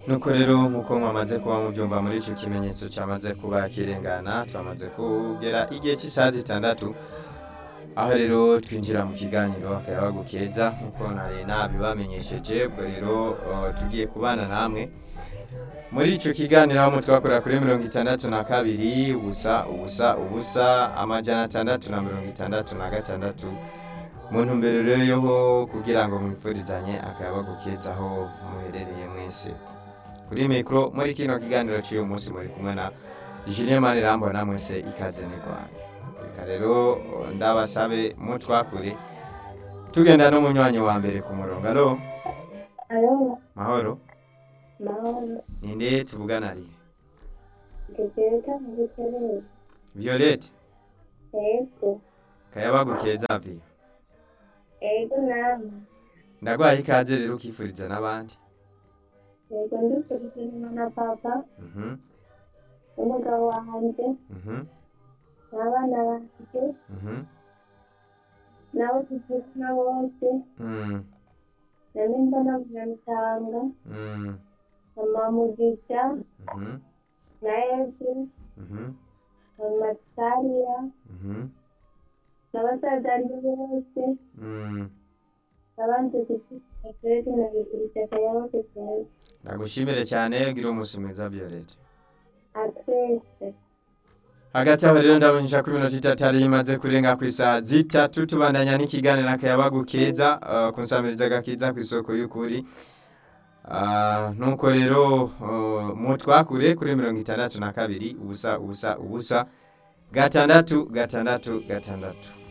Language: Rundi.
nuko rero nk'uko mwamaze kuba mubyumva muri icyo kimenyetso cyamaze kuba kirengana twamaze kugera igihe cy'isaha zitandatu aho rero twinjira mu kiganiro akayabagu keza nk'uko nari nabibamenyesheje ubwo rero uh, tugiye kubana namwe muri icyo kiganiro aho twakorera kuri mirongo itandatu na kabiri ubusa ubusa ubusa amajana atandatu na mirongo itandatu na gatandatu mu ntumbero rero yo kugira ngo mwifurizanye akayabagu keza aho muherereye mwese kuri mikoro muri kino kiganiro cy'uyu munsi muri kumwe na Julien Manirambona mwese ikaze ni Rwanda reka rero ndabasabe mutwakure tugenda n'umunywanyi wa mbere ku murongo alo Alo, mahoro mahoro. ninde tuvugana ari Ntekereza mu buterere. Violette Ego. kayabagu keza vi Ego namwe. ndagwaye ikaze rero ukifuriza n'abandi Ego ndifurije na papa, Mhm, n'umugabo wanjye, mhm, n'abana banjye, mhm, n'abo tuvukana bose, mm, na nimba na Munyamutanga, mm, na Mamugisha, mhm, na Yesu, mhm, na Matariya, mhm, n'abasaza ari bose, mm. n'abandi dufite twese na bifurije akayabo keza. ndagushimire cyane ugira umunsi mwiza Violette A twese. hagati aho rero ndabonyesha ko iminota itatu yari imaze kurenga ku isaha zitatu tubandanya n'ikiganiro akayabagu keza uh, ku nsamiriza gakiza ku isoko y'ukuri uh, nuko rero uh, mutwakure kuri mirongo itandatu na kabiri ubusa ubusa ubusa gatandatu gatandatu gatandatu